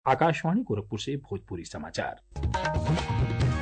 आकाशवाणी गोरखपुर से भोजपुरी समाचार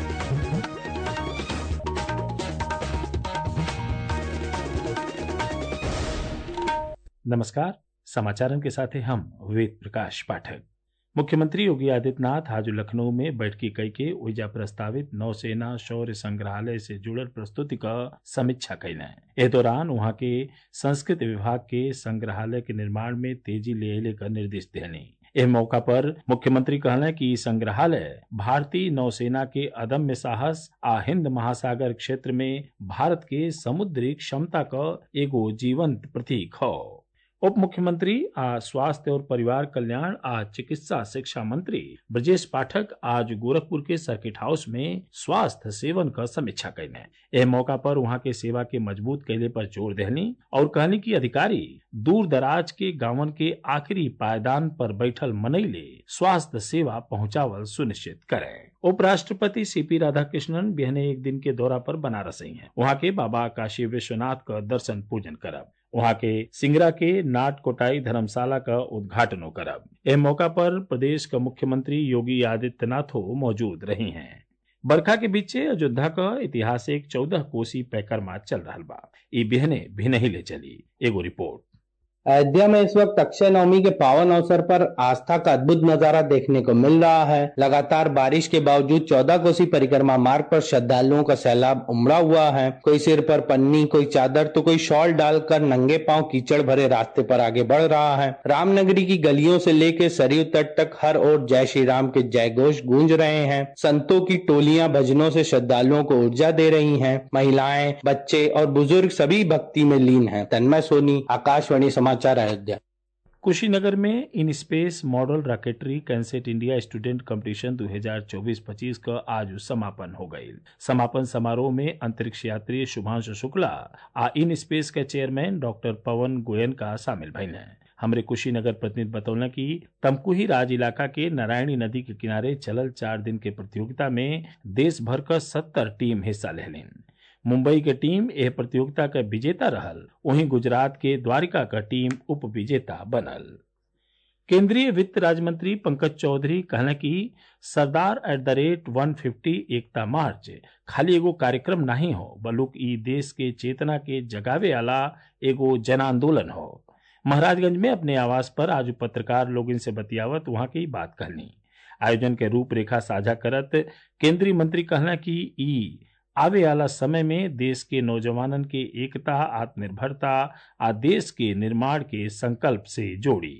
नमस्कार समाचारों के साथ हैं हम वेद प्रकाश पाठक मुख्यमंत्री योगी आदित्यनाथ आज लखनऊ में बैठकी कई के ओइजा प्रस्तावित नौसेना शौर्य संग्रहालय से जुड़ल प्रस्तुति का समीक्षा कैले एह दौरान वहां के संस्कृत विभाग के संग्रहालय के निर्माण में तेजी ले अले का निर्देश देने एह मौका पर मुख्यमंत्री कहले कि संग्रहालय भारतीय नौसेना के अदम्य साहस आ हिंद महासागर क्षेत्र में भारत के समुद्री क्षमता का एगो जीवंत प्रतीक हौ उप मुख्यमंत्री आ स्वास्थ्य और परिवार कल्याण आ चिकित्सा शिक्षा मंत्री ब्रजेश पाठक आज गोरखपुर के सर्किट हाउस में स्वास्थ्य सेवन का समीक्षा कैले एह मौका पर वहां के सेवा के मजबूत कैले पर जोर देहनी और कहनी कि अधिकारी दूर दराज के गांवन के आखिरी पायदान पर बैठल मनैले स्वास्थ्य सेवा पहुंचावल सुनिश्चित करें उपराष्ट्रपति सीपी राधाकृष्णन बिहने एक दिन के दौरा पर बनारस आई हैं वहां के बाबा काशी विश्वनाथ का दर्शन पूजन करब वहां के सिंगरा के नाट कोटाई धर्मशाला का उद्घाटन करब एह मौका पर प्रदेश का मुख्यमंत्री योगी आदित्यनाथ मौजूद रही हैं बरखा के बीचे अयोध्या का ऐतिहासिक चौदह कोसी पैकरमा चल रहा बा ई बिहने भी नहीं ले चली एगो रिपोर्ट अयोध्या में इस वक्त अक्षय नवमी के पावन अवसर पर आस्था का अद्भुत नजारा देखने को मिल रहा है लगातार बारिश के बावजूद चौदह कोसी परिक्रमा मार्ग पर श्रद्धालुओं का सैलाब उमड़ा हुआ है कोई सिर पर पन्नी कोई चादर तो कोई शॉल डालकर नंगे पांव कीचड़ भरे रास्ते पर आगे बढ़ रहा है रामनगरी की गलियों से लेकर सरयू तट तक हर ओर जय श्री राम के जय घोष गूंज रहे हैं संतों की टोलियां भजनों से श्रद्धालुओं को ऊर्जा दे रही हैं महिलाएं बच्चे और बुजुर्ग सभी भक्ति में लीन हैं तन्मय सोनी आकाशवाणी समाचार अयोध्या कुशीनगर में in space model rocketry cansat India student competition 2024-25 का आज समापन हो गई समापन समारोह में अंतरिक्ष यात्री शुभांशु शुक्ला आ इन स्पेस के chairman doctor Pawan Goenka शामिल भइल हैं हमरे कुशीनगर प्रतिनिधि बतौलन कि तमकुही राज इलाका के नारायणी नदी के किनारे चलल चार दिन के प्रतियोगिता में देश भर का सत्तर टीम हिस्सा लेलिन मुंबई के टीम एह प्रतियोगिता का विजेता रहल वहीं गुजरात के द्वारिका का टीम उप विजेता बनल केंद्रीय वित्त राज्य मंत्री पंकज चौधरी कहले कि सरदार एट द रेट 150 एकता मार्च खाली एगो कार्यक्रम नहीं हो बल्कि ई देश के चेतना के जगावे वाला एगो जन आंदोलन हो महाराजगंज में अपने आवास पर आज पत्रकार लोग इनसे बतियावत वहां की बात कहनी आयोजन के रूपरेखा साझा करत केंद्रीय मंत्री कहला कि ई आवे वाला समय में देश के नौजवानन के एकता आत्मनिर्भरता आ देश के निर्माण के संकल्प से जोड़ी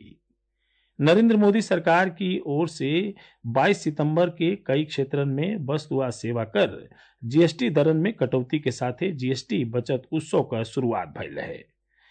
नरेंद्र मोदी सरकार की ओर से 22 सितंबर के कई क्षेत्रन में वस्तु आ सेवा कर जीएसटी दरन में कटौती के साथे जीएसटी बचत उत्सव का शुरुआत भइल रहे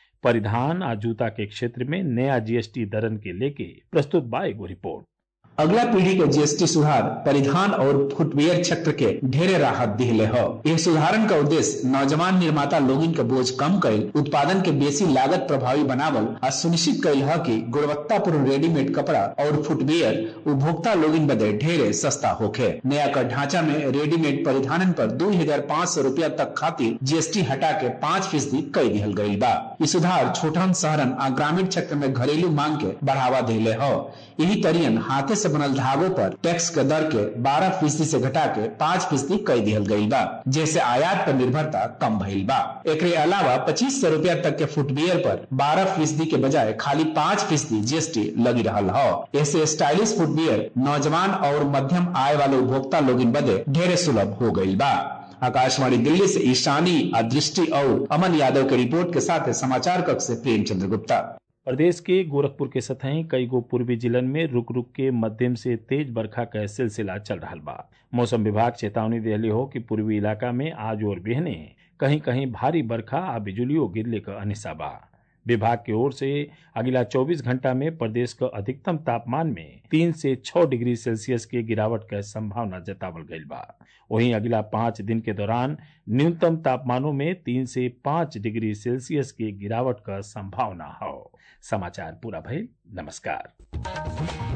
परिधान आ जूता के क्षेत्र में नया जीएसटी दरन के लेके प्रस्तुत बा एगो रिपोर्ट अगला पीढ़ी के जीएसटी सुधार परिधान और फुटवेयर क्षेत्र के ढेरे राहत दिले हो यह सुधारन का उद्देश्य नौजवान निर्माता लोगिन के बोझ कम कर उत्पादन के बेसी लागत प्रभावी बनावल और सुनिश्चित कैल है कि गुणवत्तापूर्ण रेडीमेड कपड़ा और फुटवेयर उपभोक्ता लोगिन बदे ढेरे सस्ता होखे नया कर ढांचा में रेडीमेड परिधान पर दो हजार पाँच सौ रूपया तक खातिर जीएसटी हटा के पाँच फीसदी कई दिहल गई बा ये सुधार छोटन शहरन आ ग्रामीण क्षेत्र में घरेलू मांग के बढ़ावा दिले हो यही तरियन हाथे से बनल धागों पर टैक्स के दर के 12 फीसदी से घटा के 5 फीसदी कई दिहल गई बा जैसे आयात पर निर्भरता कम भइल बा एक अलावा पच्चीस सौ रूपया तक के फुटवियर पर 12 फीसदी के बजाय खाली 5 फीसदी जीएसटी लगी रहा हो ऐसे स्टाइलिश फुटवियर नौजवान और मध्यम आय वाले उपभोक्ता लोग बदे ढेरे सुलभ हो गई बा आकाशवाणी दिल्ली से ईशानी अदृष्टि और अमन यादव की रिपोर्ट के साथ समाचार कक्ष से प्रेमचंद्र गुप्ता प्रदेश के गोरखपुर के सतही कई गो पूर्वी जिलन में रुक रुक के मध्यम से तेज बरखा का सिलसिला चल रहा बा मौसम विभाग चेतावनी दिली हो कि पूर्वी इलाका में आज और बिहने कहीं कहीं भारी बरखा आ बिजुलियों गिरले का अनिसा बा विभाग की ओर से अगला 24 घंटा में प्रदेश का अधिकतम तापमान में तीन से छह डिग्री सेल्सियस के गिरावट का संभावना जतावल गई बा वहीं अगला पाँच दिन के दौरान न्यूनतम तापमानों में तीन से पाँच डिग्री सेल्सियस की गिरावट का संभावना हो समाचार पूरा भइल नमस्कार